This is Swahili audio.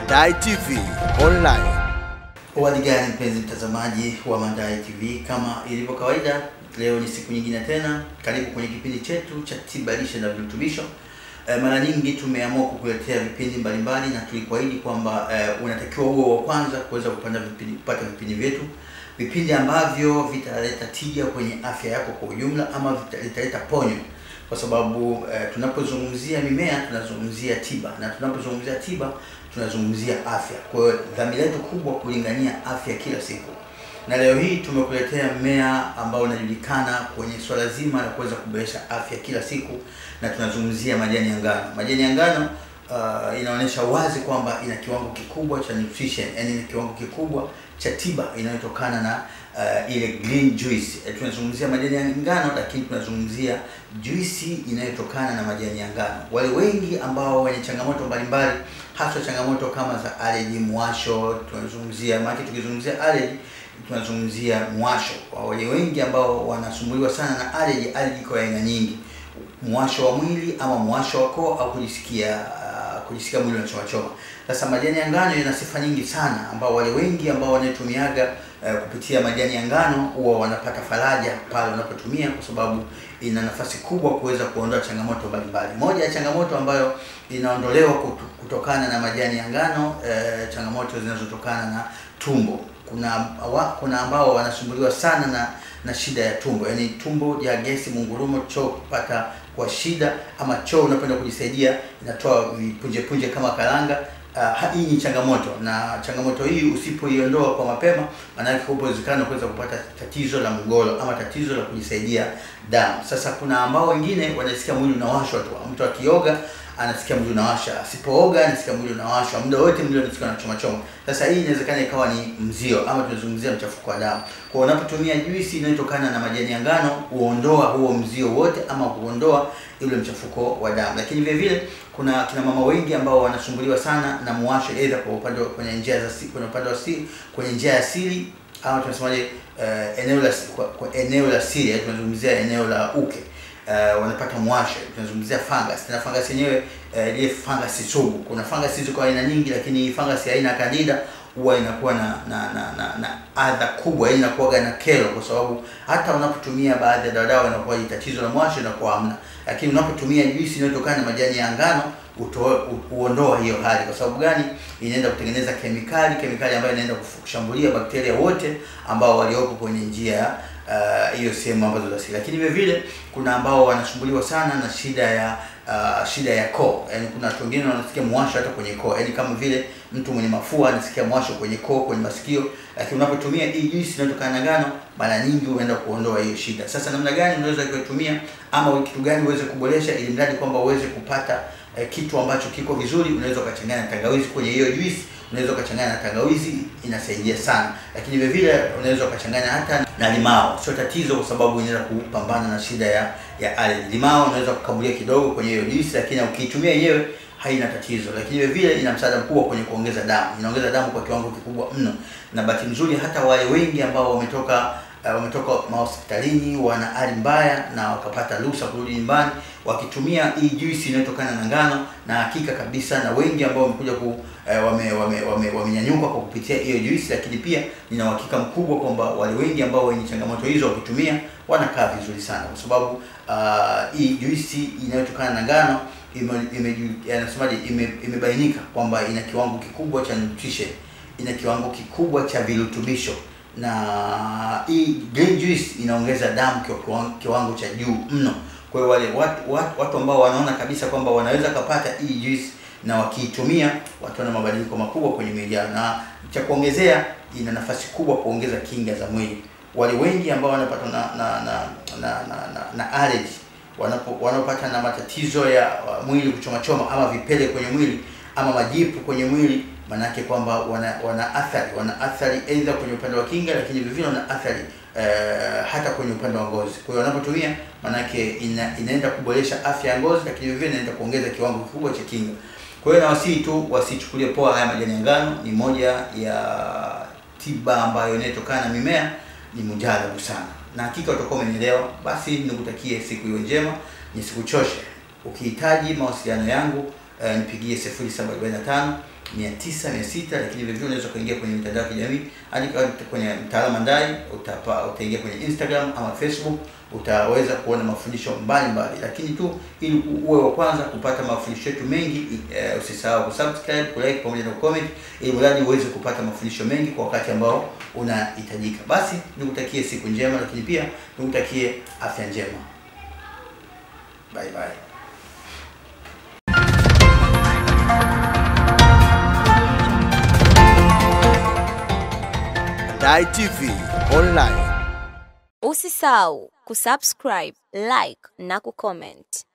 Mandai TV Online. Hali gani mpenzi mtazamaji wa Mandai TV, kama ilivyo kawaida, leo ni siku nyingine tena. Karibu kwenye kipindi chetu cha tiba lishe na virutubisho. E, mara nyingi tumeamua kukuletea vipindi mbalimbali na tulikuahidi kwamba e, unatakiwa uwe wa kwanza kuweza kupata vipindi, kupata vipindi vyetu, vipindi ambavyo vitaleta tija kwenye afya yako kwa ujumla, ama vita- vitaleta ponyo kwa sababu eh, tunapozungumzia mimea tunazungumzia tiba na tunapozungumzia tiba tunazungumzia afya. Kwa hiyo dhamira yetu kubwa kulingania afya kila siku, na leo hii tumekuletea mmea ambao unajulikana kwenye swala zima la kuweza kuboresha afya kila siku, na tunazungumzia majani ya ngano. Majani ya ngano uh, inaonyesha wazi kwamba ina kiwango kikubwa cha nutrition, yani ina kiwango kikubwa cha tiba inayotokana na uh, ile green juice. E, tunazungumzia majani ya ngano, lakini tunazungumzia juisi inayotokana na majani ya ngano. Wale wengi ambao wenye changamoto mbalimbali, hasa changamoto kama za allergy, mwasho, tunazungumzia maana, tukizungumzia allergy tunazungumzia mwasho. Kwa wale wengi ambao wanasumbuliwa sana na allergy, allergy kwa aina nyingi, mwasho wa mwili ama mwasho wa koo au kujisikia uh, kujisikia mwili unachoma choma. Sasa majani ya ngano yana sifa nyingi sana, ambao wale wengi ambao wanatumiaga uh, kupitia majani ya ngano huwa wanapata faraja pale wanapotumia, kwa sababu ina nafasi kubwa kuweza kuondoa changamoto mbalimbali. Moja ya changamoto ambayo inaondolewa kutu- kutokana na majani ya ngano uh, changamoto zinazotokana na tumbo. Kuna wa, kuna ambao wanasumbuliwa sana na na shida ya tumbo, yaani tumbo ya gesi, mungurumo, choo kupata kwa shida, ama choo unapenda kujisaidia inatoa vipunje punje kama karanga. Uh, hii ni changamoto, na changamoto hii usipoiondoa kwa mapema, maanake upo uwezekano kuweza kupata tatizo la mgolo ama tatizo la kujisaidia damu. Sasa kuna ambao wengine wanasikia mwili unawashwa tu, mtu akioga anasikia mwili unawasha, asipooga anasikia mwili unawashwa, muda wote mwili unasikia unachoma choma. Sasa hii inawezekana ikawa ni mzio ama tunazungumzia mchafuko wa damu. Kwa hiyo unapotumia juisi inayotokana na majani ya ngano huondoa huo mzio wote ama huondoa ule mchafuko wa damu. Lakini vile vile kuna kina mama wengi ambao wanasumbuliwa sana na muwasho, aidha kwa upande wa- kwenye njia za si- kwenye upande wa siri, kwenye njia ya siri ama tunasemaje, uh, eneo la kwa, kwa eneo la siri, yaani tunazungumzia eneo la uke uh, wanapata mwasho, tunazungumzia fungus. Tena fungus yenyewe uh, ile fungus sugu. Kuna fungus ziko aina nyingi, lakini hii fungus ya aina ya candida huwa inakuwa na na na, na, na adha kubwa, yaani inakuwa na kero, kwa sababu hata unapotumia baadhi ya dawa dawa inakuwa ni tatizo la mwasho inakuwa hamna, lakini unapotumia juisi inayotokana na majani ya ngano utoe u- uondoa hiyo hali. Kwa sababu gani? Inaenda kutengeneza kemikali, kemikali ambayo inaenda kuf- kushambulia bakteria wote ambao walioko kwenye njia uh, hiyo sehemu ambazo za siri. Lakini vile vile kuna ambao wanasumbuliwa sana na shida ya uh, shida ya koo, yaani kuna watu wengine wanasikia mwasho hata kwenye koo, yaani kama vile mtu mwenye mafua anasikia mwasho kwenye koo, kwenye masikio. Lakini unapotumia hii juisi inayotokana na ngano, mara nyingi huenda kuondoa hiyo shida. Sasa namna gani unaweza kuitumia ama kitu gani uweze kuboresha, ili mradi kwamba uweze kupata eh, kitu ambacho kiko vizuri, unaweza ukachanganya na tangawizi kwenye hiyo juisi unaweza ukachanganya na tangawizi, inasaidia sana. Lakini vile vile unaweza ukachanganya hata na limao, sio tatizo, kwa sababu inaweza kupambana na shida ya ya allergy. Limao unaweza kukamulia kidogo kwenye hiyo juisi, lakini ukiitumia yenyewe haina tatizo. Lakini vile vile ina msaada mkubwa kwenye kuongeza damu, inaongeza damu kwa kiwango kikubwa mno, na bahati nzuri hata wale wengi ambao wametoka uh, wametoka mahospitalini wana hali mbaya na wakapata ruhusa kurudi nyumbani wakitumia hii juisi inayotokana na ngano, na hakika kabisa, na wengi ambao wamekuja ku eh, wame wame wame- wamenyanyuka kwa kupitia hiyo juisi. Lakini pia nina uhakika mkubwa kwamba wale wengi ambao wenye changamoto hizo wakitumia wanakaa vizuri sana, kwa sababu uh, hii juisi inayotokana na ngano ime, ime, anasemaje ime, imebainika kwamba ina kiwango kikubwa cha nutrition, ina kiwango kikubwa cha virutubisho na hii green juice inaongeza damu kwa kiwango, kiwango cha juu mno. Kwa hiyo wale watu, watu, watu ambao wanaona kabisa kwamba wanaweza kupata hii juice na wakiitumia wataona mabadiliko makubwa kwenye miili yao, na cha kuongezea, ina nafasi kubwa kuongeza kinga za mwili. Wale wengi ambao wanapata na na na na, na, na, na allergy wanapo wanapata na matatizo ya uh, mwili kuchoma choma ama vipele kwenye mwili ama majipu kwenye mwili, manake kwamba wana wana athari wana athari aidha kwenye upande wa kinga, lakini vile vile wana athari eh, hata kwenye upande wa ngozi. Kwa hiyo wanapotumia, manake ina, inaenda kuboresha afya ya ngozi, lakini vile vile inaenda kuongeza kiwango kikubwa cha kinga. Kwa hiyo nawasihi tu wasichukulie poa haya majani ya ngano, ni moja ya tiba ambayo inayotokana na mimea, ni mujarabu sana, na hakika utakuwa umenielewa. Basi nikutakie siku iwe njema, nisikuchoshe. Ukihitaji mawasiliano yangu eh, nipigie 0745 mia tisa mia sita lakini vile vile unaweza kuingia kwenye mitandao ya kijamii andika kwenye mtaalamu Mandai utapa utaingia kwenye Instagram ama Facebook utaweza kuona mafundisho mbalimbali lakini tu ili uwe wa kwanza kupata mafundisho yetu mengi e, usisahau kusubscribe kulike pamoja na comment ili mradi uweze kupata mafundisho mengi kwa wakati ambao unahitajika basi nikutakie siku njema lakini pia nikutakie afya njema bye bye Mandai TV Online. Usisahau kusubscribe, like na kucomment.